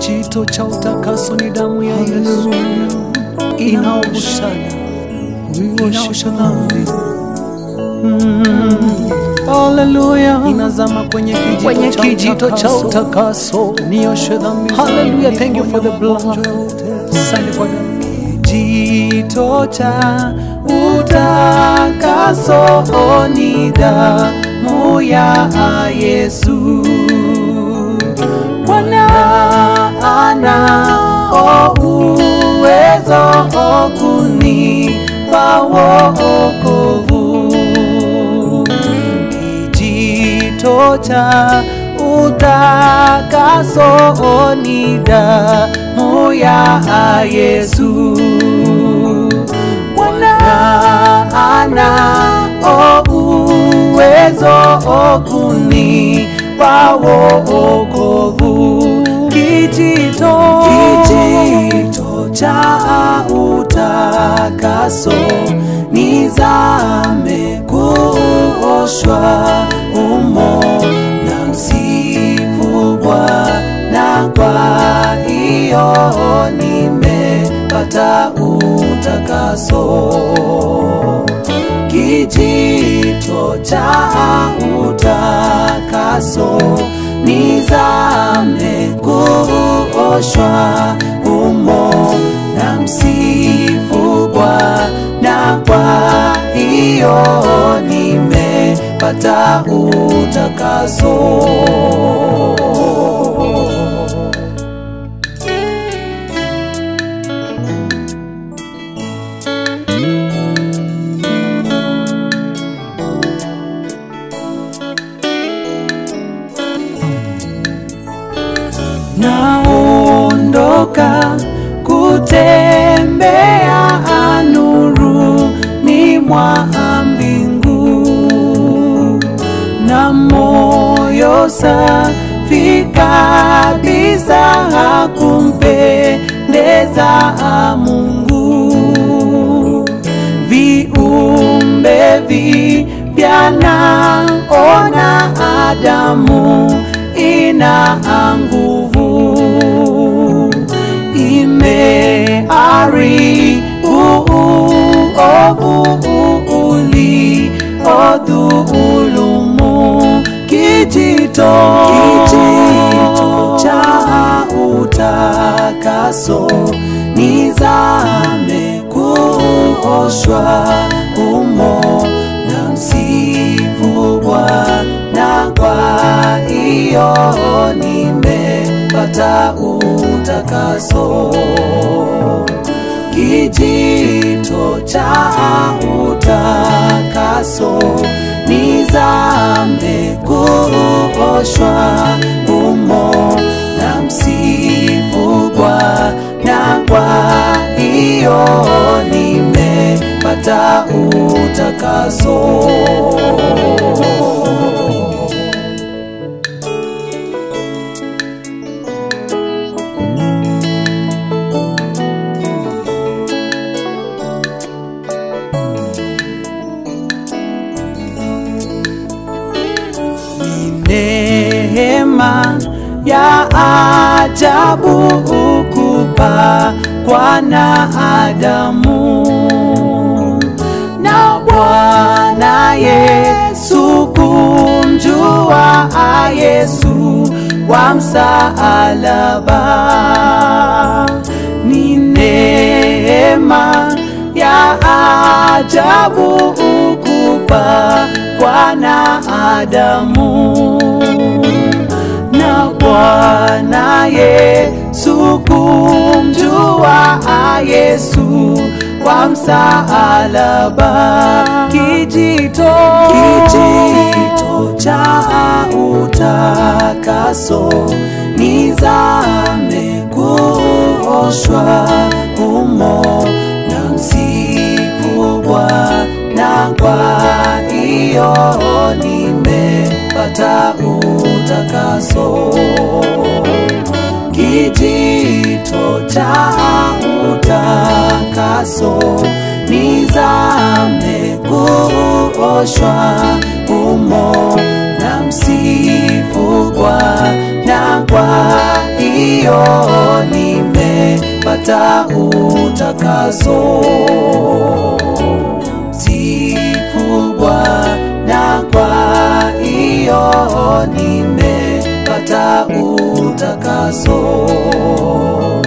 kijito cha utakaso ni damu ya Yesu inaoshana inaosha dhambi Haleluya, inazama kwenye kijito, Kwenye cha, kijito utakaso. cha utakaso. nioshe dhambi Hallelujah, zangu, thank you for the blood. magonjwa yote. Asante kwa damu. Kijito cha utakaso ni damu ya Yesu. Bwana anao uwezo kunipa wokovu kijito cha utakaso ni damu ya Yesu. Bwana anao uwezo kunipa wokovu kijito, kijito cha utakaso nizame kuoshwa umo na msifu Bwana, kwa hiyo nimepata utakaso kijito cha utakaso nizame kuoshwa umo na msifu Bwana, kwa hiyo nimepata utakaso. naondoka kutembea nuruni mwa mbingu na moyo safi kabisa kumpendeza Mungu viumbe vipya naona Adamu ina nguvu imeharibu uovu uliodhulumu kijito kijito cha utakaso nizame kuoshwa umo na msifu Bwana, kwa hiyo nimepata utakaso kijito cha utakaso nizame kuoshwa umo na msifu Bwana, kwa hiyo nimepata utakaso. ni neema ya ajabu ukupa kwa na Adamu na Bwana Yesu kumjua Yesu wa msalaba ni neema ya ajabu ukupa kwa na Adamu na Bwana Yesu kumjua Yesu wa msalaba kijito kijito cha utakaso nizame kuoshwa umo na msifu Bwana, kwa hiyo nimepata utakaso kijito cha utakaso nizame kuoshwa umo na msifu Bwana, kwa hiyo nimepata utakaso. Sifu Bwana, kwa hiyo nimepata utakaso.